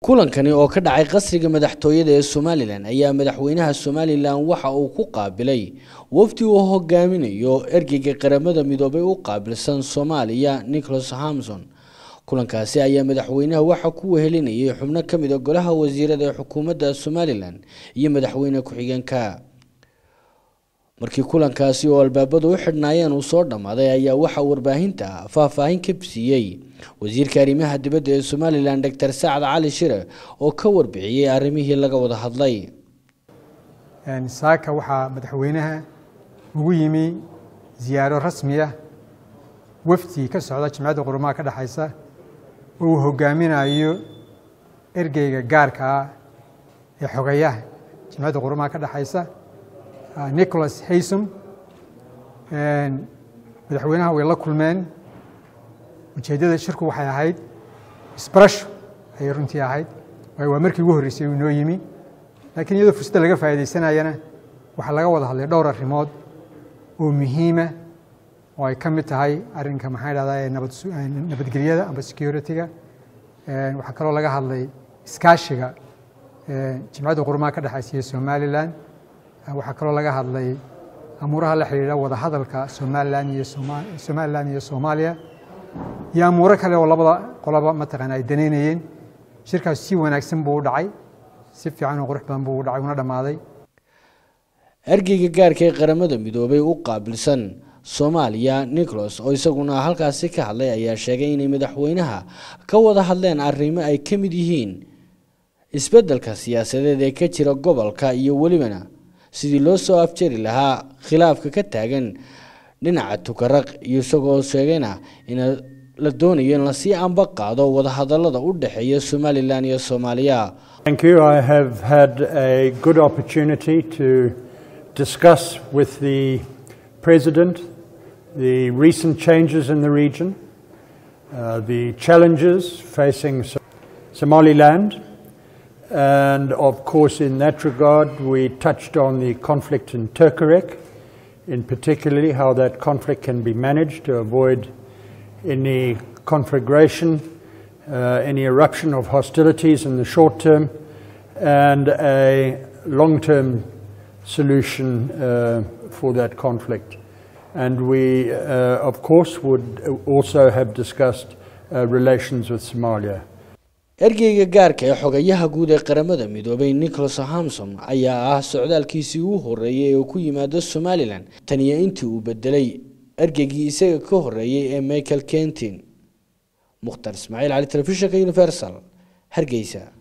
kulankani oo ka dhacay qasriga madaxtooyada ee somalilan ayaa madaxweynaha somalilan waxa uu ku qaabilay wafdi uu hogaaminayo ergeyga qaramada midoobay u qaabilsan soomaaliya nicholas hamson kulankaasi ayaa madaxweynaha waxa ku wehelinayay xubno ka mid a golaha wasiirada ee xukuumadda somalilan iyo madaxweyne ku-xigeenka markii kulankaasi oo albaabadu u xidhnaayeen uu soo dhammaaday ayaa waxaa warbaahinta faahfaahin ka siiyey wasiirka arrimaha dibadda ee somalilan doctor sacad cali shire oo ka warbixiyey arrimihii laga wada hadlay saaka waxaa madaxweynaha ugu yimi ziyaaro rasmi ah wafdi ka socda jimcadda qurumaha ka dhexaysa oo uu hogaaminayo ergeyga gaarka ah ee xogayaha jimcadda qurumaha ka dhexaysa nicholas haysom madaxweynaha way la kulmeen ujeeddada shirku waxay ahayd isbarasho ayay runtii ahayd waayo waa markii ugu horreysay uu inoo yimi laakiin iyadoo fursadda laga faa'iidaysanayana waxaa laga wada hadlay dhowr arrimood oo muhiima oo ay ka mid tahay arrinka maxaa dhahdaa ee nabadgelyada amba security-ga waxaa kaloo laga hadlay iskaashiga jimcadda qurumaha ka dhexaysa iyo somalilan waxaa kaloo laga hadlay amuuraha la xidhiidha wada hadalka somalilan iyo somalilan iyo soomaaliya iyo amuuro kale oo labada qoloba mataqaana ay danaynayeen shirkaas si wanaagsan buu u dhacay si fiican oo qurux badan buu u dhacay una dhammaaday ergeyga gaarka ee qaramada midoobay u qaabilsan soomaaliya nicholas oo isaguna halkaasi ka hadlay ayaa sheegay inay madaxweynaha ka wada hadleen arrimo ay ka mid yihiin isbeddelka siyaasadeed ee ka jira gobolka iyo welibana sidii loo soo afjari lahaa khilaafka ka taagan dhinaca tukaraq iyo isagoo sheegayna in la doonayo in lasii anba qaado wadahadallada u dhexeeya somalilan iyo soomaaliya Thank you. I have had a good opportunity to discuss with the President the recent changes in the region, uh, the challenges facing Somaliland, and of course, in that regard, we touched on the conflict in Turkarek, in particularly how that conflict can be managed to avoid any conflagration, uh, any eruption of hostilities in the short term, and a long term solution uh, for that conflict. And we, uh, of course, would also have discussed uh, relations with Somalia. ergeyga gaarka ee xogayaha guud ee qaramada midoobay nicholas hamson ayaa ah socdaalkiisii ugu horreeyay ee uu ku yimaado somalilan tan iyo intii uu bedelay ergeygii isaga ka horreeyey ee michael kentin mukhtar ismaaciil cali telefishinka universal hargeysa